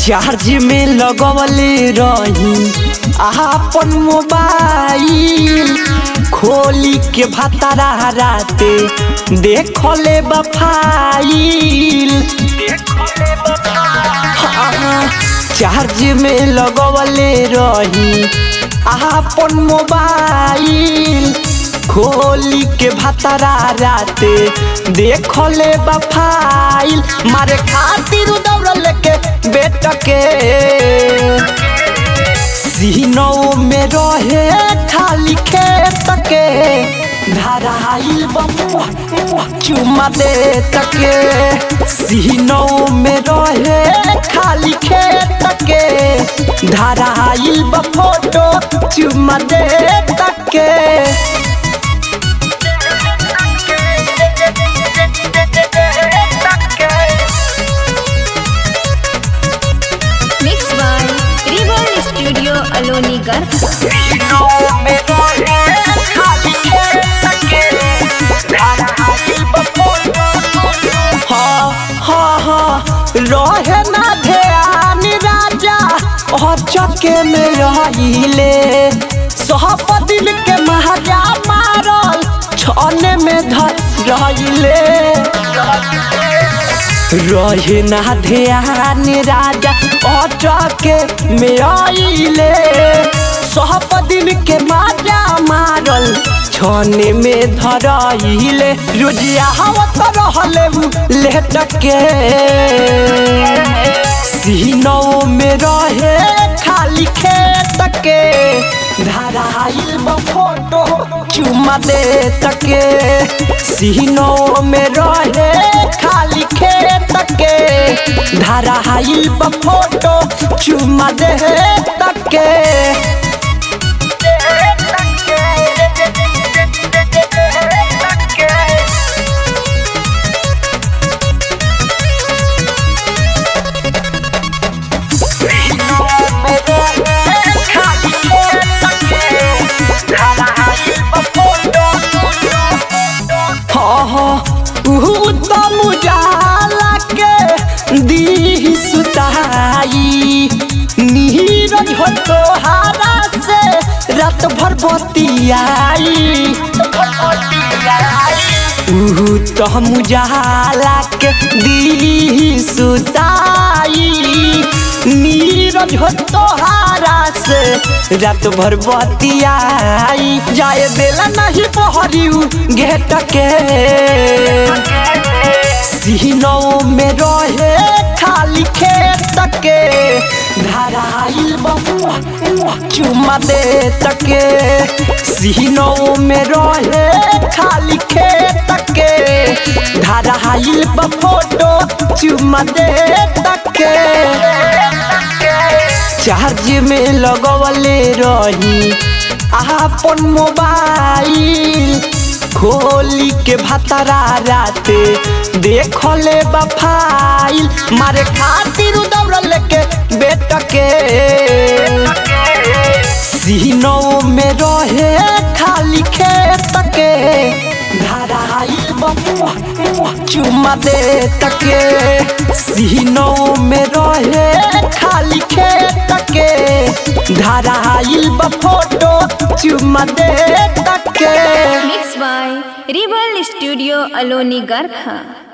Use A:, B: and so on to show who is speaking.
A: Charge में लगवले रही आपन मोबाइल खोली के भतरा राते देखले बफाइल चार्ज में लगवले रही आपन मोबाइल खोली के भतरा राते देखले बफाइल मारे खातिर दौड़ लेके बेट के सीनों में रहे खाली खेत के धराइल बमुआ चुमा दे तके सीनों में रहे खाली खेत के धराइल ब फोटो चुमा दे तके
B: Mixed by Reborn Studio Aloni Garcha.
A: हाँ हाँ हाँ रहे ना ध्यान राजा और चके में रहिले सब दिल के महाजा मारल छने में धर रहिले रहे ना ध्यान राजा और चके में आइले सब दिन के माजा मारल छने में धराइले रोजिया हवा तो रहले उ लेट के सीनों में रहे खाली खेत के धराइल ब फोटो चुमा दे तके सीनों में रहे खाली खेत के धराइल ब फोटो चुमा दे तके उत्तम उजाला के दी सुताई नीरज हो तोहारा से रात भर बतियाई उत्तम उजाला के दी सुताई नीरज हो तोहारा से रात भर बतियाई जाए देला नहीं बहरी गेट के सीनों में रहे खाली खेत के धराइल बमुआ चुमा दे तके सीनों में रहे खाली खेत के धराइल ब फोटो चुमा दे तके चार्ज में लगवले रही आपन मोबाइल खोली के भतरा राते देखले बफाइल मारे खातिर दौड़ लेके बेट के सीनों में रहे खाली खेत के धराइल बमुआ चुमा दे तके सीनों में रहे खाली खेत के धराइल ब फोटो चुमा दे तके
B: Mixed by Reborn Studio Aloni Garcha.